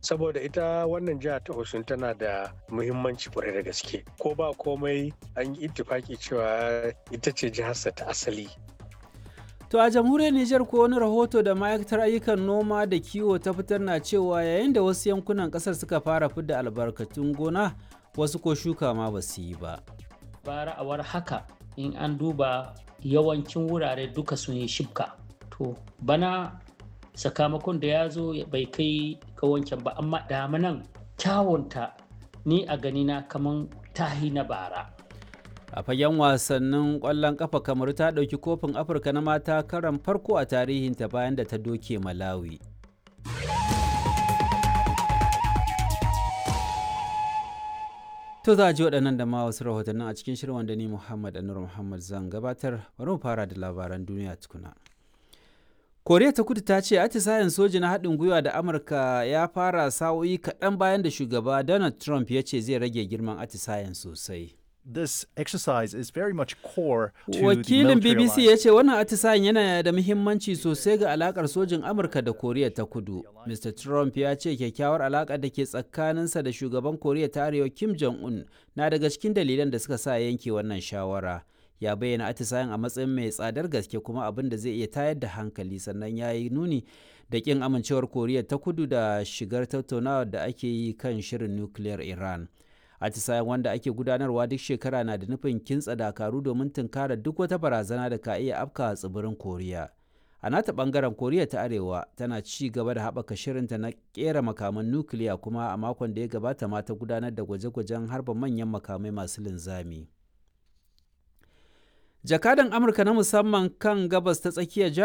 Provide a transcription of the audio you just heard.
saboda ita wannan jiha ta Osun tana da muhimmanci kwarai da gaske ko ba komai an yi ittifaki cewa ita ce jiharsa ta asali To a jamhuriyar Nijar ko wani rahoto da ma'aikatar ayyukan noma da kiwo ta fitar na cewa yayin da wasu yankunan kasar suka fara fidda albarkatun gona wasu ko shuka ma ba su yi ba. Bara awar haka in an duba yawancin wurare duka sun yi shibka. To bana sakamakon da ya zo bai kai ga wancan ba amma damanan kyawunta ni a ganina kaman tahi na bara. a fagen wasannin ƙwallon ƙafa kamar ta ɗauki kofin afirka na mata karan farko a tarihinta bayan da ta doke malawi to za a ji waɗannan da ma wasu rahotannin a cikin shirin wanda ni muhammad anur muhammad zan gabatar bari mu fara da labaran duniya tukuna koriya ta kudu ta ce atisayen soji na haɗin gwiwa da amurka ya fara sa'o'i kaɗan bayan da shugaba donald trump ya ce zai rage girman atisayen sosai this exercise is very much core to Wakilin the BBC ya ce wannan atisayen yana da muhimmanci sosai ga alakar sojin Amurka da Koriya ta Kudu. Mr. Trump ya ce kyakkyawar alakar da ke tsakaninsa da shugaban Koriya ta Arewa Kim Jong-un na daga cikin dalilan da suka sa yanke wannan shawara. Ya bayyana atisayen a matsayin mai tsadar gaske kuma abin da zai iya tayar da hankali sannan ya yi nuni da kin amincewar Koriya ta Kudu da shigar tattaunawar da ake yi kan shirin nukiliyar Iran. atisayen wanda ake gudanarwa duk shekara na da nufin kintsa dakaru domin tunkara duk wata barazana da ka iya afka a tsibirin koriya a nata bangaren koriya ta arewa tana ci gaba da haɓaka shirinta na kera makaman nukiliya kuma a makon da ya gabata ma ta gudanar da gwaje-gwajen harba manyan makamai masu linzami jakadan amurka na musamman kan gabas ta tsakiya